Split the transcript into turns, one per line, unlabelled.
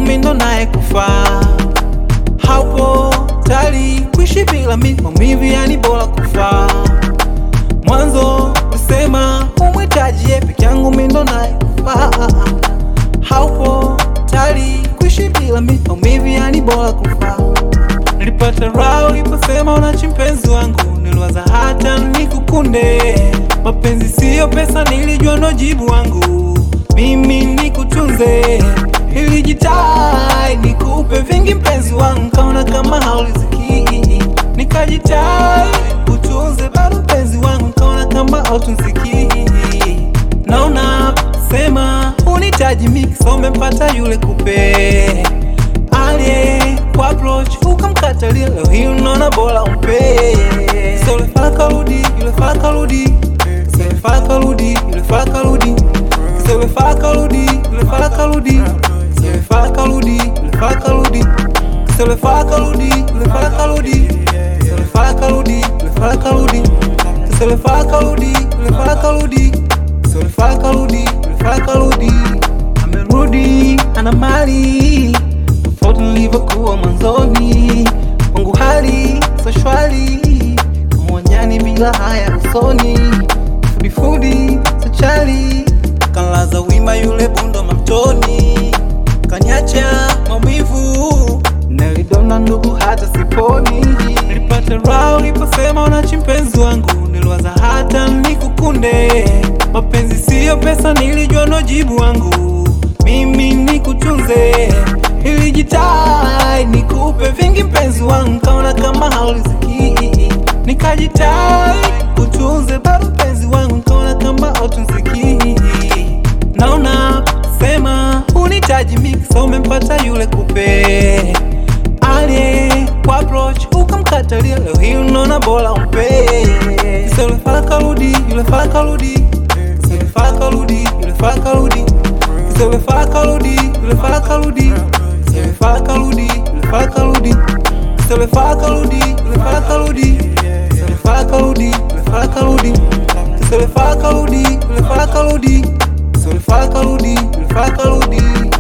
mimi ndo naye kufaa. Haupo tayari kuishi bila mimi, maumivu yani bora kufaa. Mwanzo kusema umhitaji yeye, peke yangu mimi ndo naye kufaa. Haupo tayari kuishi bila mimi, maumivu yani bora kufaa. Nilipata raha uliposema unachi mpenzi wangu, niliwaza hata nikukunde. Mapenzi siyo pesa, nilijua ndo jibu wangu, mimi nikutunze. Nilijitai nikupe vingi mpenzi wangu, kaona kama hauliziki, nikajitai kutunze bado mpenzi wangu, kaona kama hautunziki. Naona sema unitaji mix, umempata yule kupe aliye kwa approach ukamkatalia, leo hii unaona bora umpe. Sasa yule fala karudi, yule fala karudi, sasa yule fala karudi, yule fala karudi, sasa yule fala karudi, yule fala karudi, sasa yule fala karudi, yule fala karudi, sasa yule fala karudi, yule fala karudi, sasa yule fala karudi, yule fala karudi, sasa yule fala karudi, yule fala karudi, sasa yule fala karudi, yule fala karudi, amerudi ana mali tofauti nilivyokuwa mwanzoni, wangu hali so shwari, mwanyani bila haya usoni, fudifudi so chali, kanlaza wima yule bundo mamtoni, kanyacha maumivu, nilidona ndugu hata siponi, nilipata raha uliposema unachi mpenzi wangu, niliwaza hata nikukunde, mapenzi siyo pesa, nilijua ndo jibu wangu, mimi nikutunze Nilijitai nikupe vingi mpenzi wangu, kaona kama hauliziki, nikajitai kutunze bado mpenzi wangu, kaona kama hautunziki. Naona sema unitaji mix, umempata yule kupe aliye kwa approach ukamkatalia, leo hii unaona bora umpe. Sasa yule fala karudi, yule fala karudi, sasa yule fala karudi, yule fala karudi, sasa yule fala karudi, yule fala karudi Se le fa kaludi, le fa kaludi. Se le fa kaludi, le fa kaludi. Se le fa kaludi, le fa kaludi. Se le fa kaludi, le fa kaludi. Se le fa kaludi, le fa kaludi.